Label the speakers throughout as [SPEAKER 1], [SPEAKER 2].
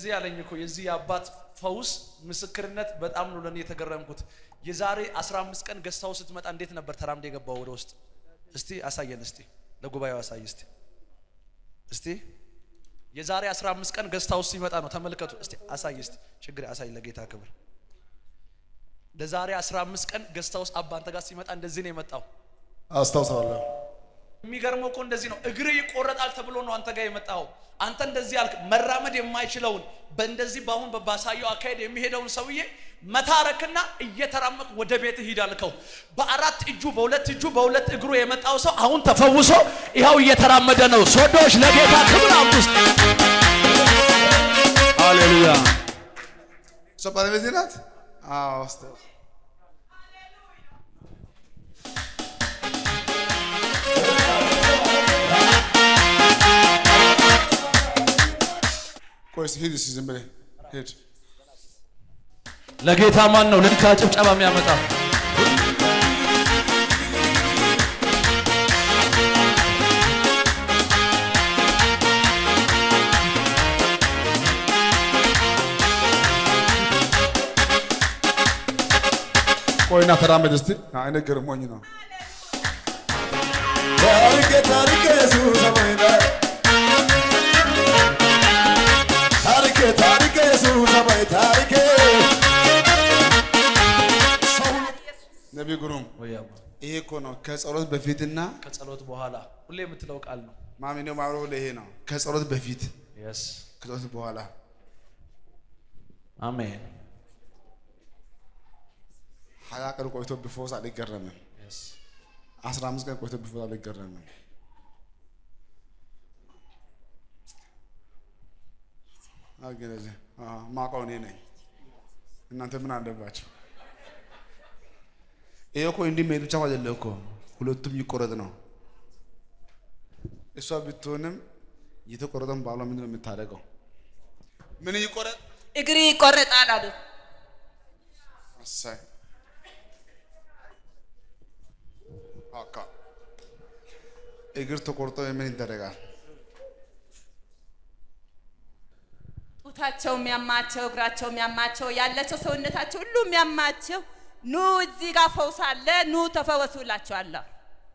[SPEAKER 1] እንደዚህ ያለኝ እኮ የዚህ የአባት ፈውስ ምስክርነት በጣም ነው ለእኔ የተገረምኩት። የዛሬ 15 ቀን ገዝታው ስትመጣ እንዴት ነበር ተራምደ የገባው ወደ ውስጥ? እስቲ አሳየን፣ እስቲ ለጉባኤው አሳይ እስቲ እስቲ የዛሬ 15 ቀን ገዝታው ሲመጣ ነው ተመልከቱ። እስቲ አሳይ፣ እስቲ ችግር አሳይ፣ ለጌታ ክብር። ለዛሬ 15 ቀን ገዝታ ውስጥ አባ አንተ ጋር ሲመጣ እንደዚህ ነው የመጣው።
[SPEAKER 2] አስታውሳለሁ።
[SPEAKER 1] የሚገርመው እኮ እንደዚህ ነው። እግር ይቆረጣል ተብሎ ነው አንተ ጋር የመጣው። አንተ እንደዚህ አልክ። መራመድ የማይችለውን በእንደዚህ በአሁን ባሳየው አካሄድ የሚሄደውን ሰውዬ መታረክና እየተራመቅ ወደ ቤት ሂድ አልከው። በአራት እጁ በሁለት እጁ በሁለት እግሩ የመጣው ሰው አሁን ተፈውሶ ይኸው እየተራመደ ነው። ሶዶች ለጌታ ክብር አምጡ ውስጥ
[SPEAKER 2] ሃሌሉያ። እሷ ባለቤቴ ናት። አዎ አስታውስ ቆይ እስኪ ሂድ እስኪ ዝም ብለህ ሂድ።
[SPEAKER 1] ለጌታ ማን ነው ልልታ ጭብጨባ የሚያመጣ?
[SPEAKER 2] ቆይና ተራመድ እስቲ። እኔ ገርሞኝ ነው።
[SPEAKER 3] ታሪኬ ታሪኬ ኢየሱስ አማይና ታሪኬ ታሪኬ ኢየሱስ አማይ ታሪኬ
[SPEAKER 2] ነቢይ ግሩም
[SPEAKER 1] ወይ አባ፣
[SPEAKER 2] ይሄ እኮ ነው ከጸሎት በፊትና
[SPEAKER 1] ከጸሎት በኋላ ሁሌ የምትለው ቃል ነው።
[SPEAKER 2] ማሚኔው ማብሮ ይሄ ነው ከጸሎት በፊት
[SPEAKER 1] የስ
[SPEAKER 2] ከጸሎት በኋላ
[SPEAKER 1] አሜን።
[SPEAKER 2] ሀያ ቀን ቆይቶ ቢፈወስ አልገረምም።
[SPEAKER 1] የስ
[SPEAKER 2] አስራ አምስት ቀን ቆይቶ ቢፈወስ አልገረምም። አገለዘ ማውቀው እኔ ነኝ። እናንተ ምን አለባቸው? ይሄ እኮ እንዲህ መሄድ ብቻ አይደለም እኮ ሁለቱም ይቆረጥ ነው። እሷ ብትሆንም የተቆረጠን ባሏ ምንድን ነው የምታደርገው? ምን ይቆረጥ?
[SPEAKER 4] እግሪ ይቆረጣል አሉ።
[SPEAKER 2] እሰይ አካ እግር ተቆርጦ ምን ይደረጋል?
[SPEAKER 4] ጡታቸው የሚያማቸው እግራቸው የሚያማቸው ያላቸው ሰውነታቸው ሁሉ የሚያማቸው ኑ እዚህ ጋር ፈውስ አለ፣ ኑ ተፈወሱ እላቸዋለሁ።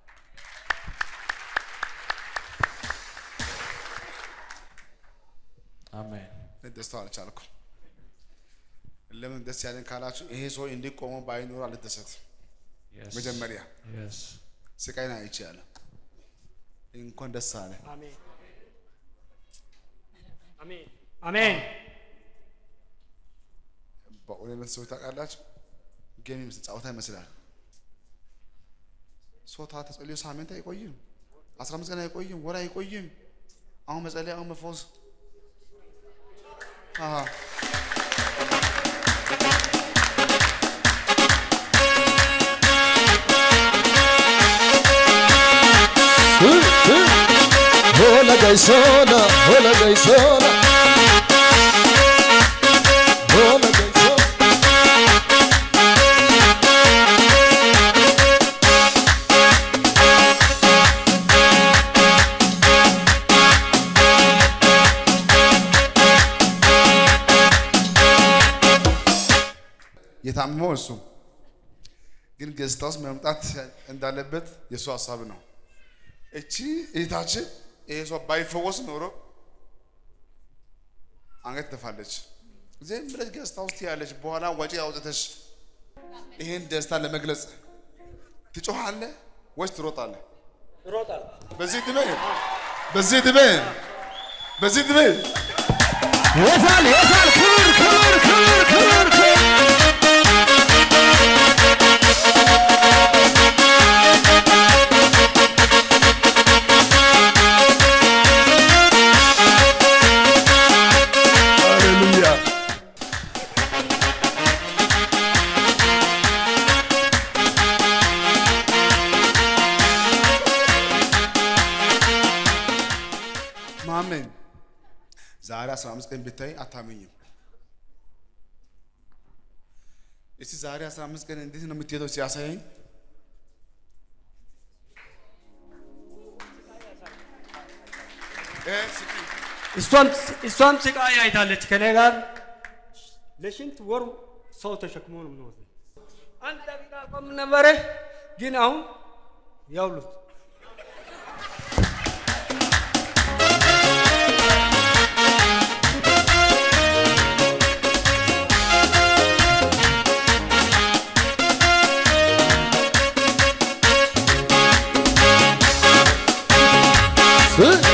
[SPEAKER 1] አሜን።
[SPEAKER 2] ደስታው አልቻልኩም። ለምን ደስ ያለን ካላችሁ ይሄ ሰው እንዲቆመ ባይኖር አልደሰት።
[SPEAKER 1] የስ
[SPEAKER 2] መጀመሪያ
[SPEAKER 1] የስ
[SPEAKER 2] ስቃይን አይቻለሁ። እንኳን ደስ አለ።
[SPEAKER 5] አሜን አሜን አሜን።
[SPEAKER 2] በእውነት ሰዎች ታውቃላችሁ፣ ጌም ይመስል ጨዋታ ይመስላል። ሶታ ተጸልዮ ሳምንት አይቆይም፣ አስራ አምስት ቀን አይቆይም፣ ወር አይቆይም። አሁን መጸለይ፣ አሁን መፈወስ። አሃ
[SPEAKER 3] Hola gaisona, hola gaisona. Hola gaisona.
[SPEAKER 2] የታመመው እሱ ግን ገጽታ ውስጥ መምጣት እንዳለበት የእሱ ሀሳብ ነው። እቺ እህታችን ይሄ ሰው ባይፈወስ ኖሮ አንገት ትደፋለች። ዝም ብለሽ ገጽታ ውስጥ ያለች በኋላ ወጪ አውጥተሽ ይሄን ደስታ ለመግለጽ ትጮኻለህ ወይስ ትሮጣለህ?
[SPEAKER 5] እሮጣለሁ።
[SPEAKER 2] በዚህ ድሜ በዚህ ድሜ በዚህ ድሜ
[SPEAKER 3] የሳል የሳል ክብር ክብር ክብር ክብር ክብር
[SPEAKER 2] ሃሌሉያ ማመን ዛሬ 15 ቀን ብታይ አታመኝም። እስቲ ዛሬ 15 ቀን እንዴት ነው የምትሄደው ሲያሳየኝ እ ስቂ
[SPEAKER 5] እሷም እሷም ስቃይ አይታለች ከኔ ጋር ለሽንት ወር ሰው ተሸክሞ ነው የምንወስደው። አንድ ደቂቃ ቆም ነበረ፣ ግን አሁን ያውሉት
[SPEAKER 3] ስ-